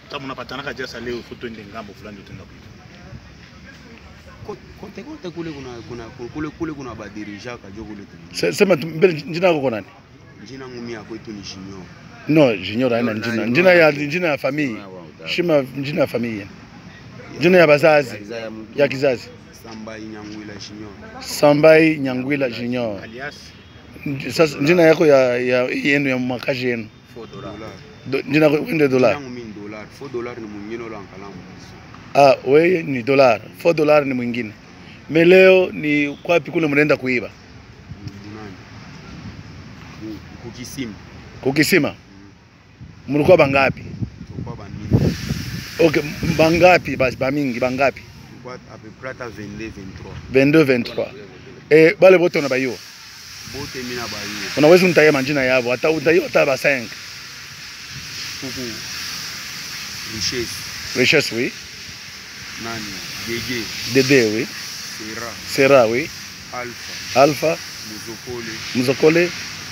kama unapatanaka jasa leo fu twende ngambo fulani utaenda kuiba Ko- kote kote kule kuna kuna kule kule kuna badirijaka jo kule tu Se- sema tu- mbele njina yako konani njina ngumi ya kwetu ni shinyo no junior haina No, njina nani, njina ya no. njina ya familia shima njina ya familia njina ya bazazi ya kizazi samba inyangwila shinyo sambai nyangwila junior alias Nj- sasa njina yako ya ya yenu ya makazi yenu dolar Do- njina yako wende njina dolar ngumi ni dolar fo dolar ni munyino lo ankalamu ah wewe ni dolar 4 dolar ni mwingine me leo ni kwapi kule mnaenda kuiba munani Ku- kukisimu kukisima mlikuwa bangapi tokwa banini okay m- bangapi basi bamingi bangapi kwa ape prata 22 22 23 23 eh bale bote unabaiwa bote mina bayo unaweza unitaia majina yao hata utaiwa hata ba 5 kuku richesse richesse oui nani gege dede oui sera sera oui alpha alpha muzokole mzokole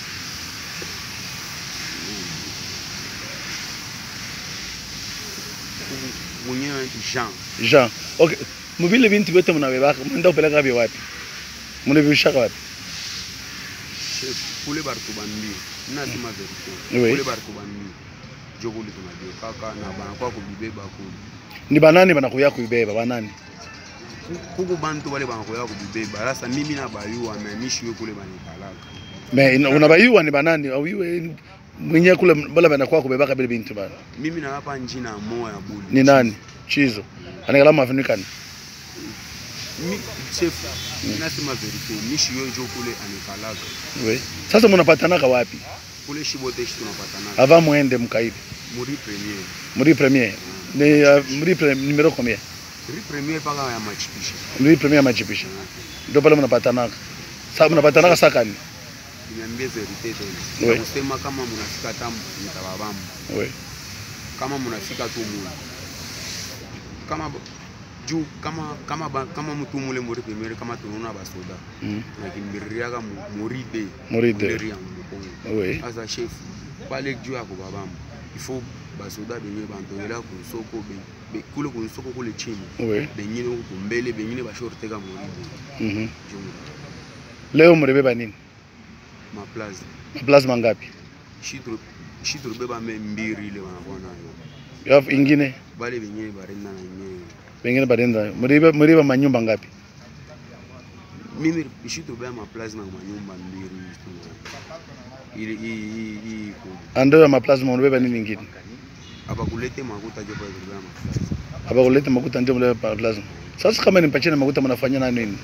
kuku mwenyewe jean jean okay mubile bintu vyote mnabebaka mnaenda kupeleka vya wapi mnavishaka wapi chef kule bartu bambi nasema verite Oui. kule bartu bambi jo kule tunajua kaka na banakuwa kubibeba kule ni banani banakuya kuibeba banani Ku- kuku bantu bale banakuya kubibeba sasa mimi na bayua meamishiwe kule banikalaka me ina- unabaiwa ni banani auiwe mwenye kule bala banakuwa kubebaka bile bintu bana mimi nawapa njina moya buli ni nani chizo anakala mafunikani mi chef nasema verite mishiwe jo kule anikalaka oui sasa mnapatanaka wapi kule shibote shi tunapatanaka avant muende mkaibe muri premier muri premier ni uh, muri pre, numero combien muri premier paka ya machipisha muri premier majipisha ndio pale mnapatanaka sasa mnapatanaka sakani niambie verite tena Oui. Na kusema kama mnafika tamu nitababamba oui kama mnafika tu mule kama ba- juu kama kama ba, kama mtu mule muri premier kama tunaona basoda mm. nakimbiririaka muri de muri de Nderi ya Mukongo oui asa chef pale juu ya kubabamba ifo basoda benye bantongela kunsoko be, be, kule kunsoko kule chini oui bengine huku mbele bengine bashorteka muri de mhm juu leo mrebeba nini maplaza maplasma ngapi shitru shitru beba me mbiri ile wanakuwa nayo Yafu ingine bale benye barenda na yenyewe pengine badenda mriba mriba manyumba ngapi mimi shitru beba maplaza na manyumba mbiri ile hii hii hii ku ando ya maplasma mribeba nini ingine abakulete makuta jo bale beba maplaza abakuleta makuta ndio mribeba maplasma sasa kama nimpatie na makuta mnafanya na nini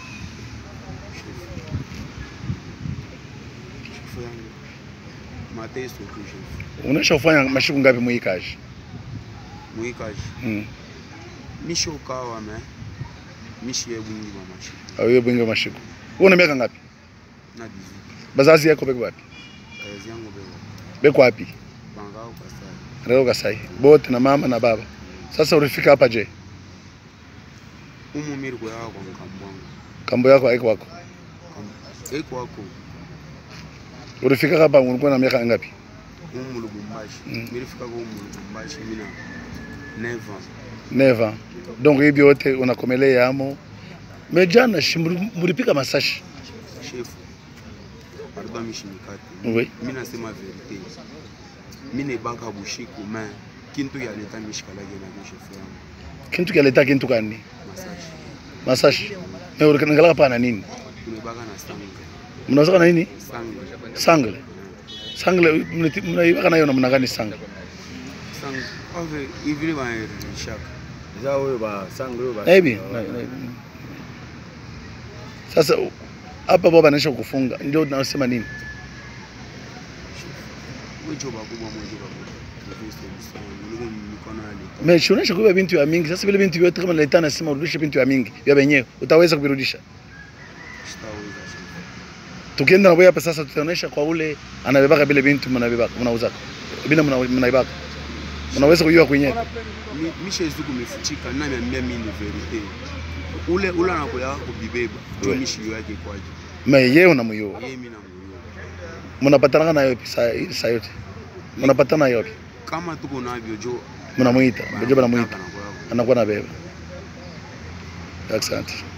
Shifu yangu mateso tu shifu unaisha kufanya mashiku ngapi muikaji muikaji mm. misho kawa me mishi ye bwingi ba mashi au hiyo bwingi wa mashiku wewe una miaka ngapi na dizi bazazi yako beko wapi kazi yangu beba beko wapi bangao kasai leo kasai bote na mama na baba sasa ulifika hapa je umu miri kwa yako kwa mkambwangu kambo yako haiko wako Kam- eko wako ulifika hapa ulikuwa na miaka ngapi umu lubumbashi Mm. mirifika kwa umu lubumbashi mina neva neva donc hivi yote unakomelea amo mejana shi muri- mulipika masashi shefu arba mishimikati oui mi nasema verite mi nebaka bushiku me kintu ya leta mishikalake na kishefu yangu kintu kyaleta kintu kani masashi masashi me ulikangalaka pana nini tunebaka na sange mnawezaka na nini sange sangle sangle mnati- mnaibaka nayo namna gani sangle sange ave ivile baerishaka za oyo basanga oyo ba- naibi na- na- sasa u- hapa baba anaisha kufunga ndio nasema nini mwejo bakubwa mwejo bakubwa Kristo msana uliko mikono ya leta me shionesha kuiba bintu ya mingi sasa vile bintu vyote kama leta nasema urudishe bintu ya mingi vya wenyewe utaweza kuvirudisha sitaweza shefu tukienda na wewe hapa sasa tutaonesha kwa ule anabebaka vile bintu mnabebaka mnauzaka bila mna- mnaibaka mnaweza kujua kwenyewe Mi- mishezu kumefuchika namiambia mi ni verite ule ule anakoya kubibeba jo Ouais. mishiyo yake kwaje me yeye unamuyua yeye mi namuyo mnapatana nayo saa saa yote mnapatana yote kama tuko navyo jo mnamuita ndio banamuita Anakuwa- anakuwa nabeba asante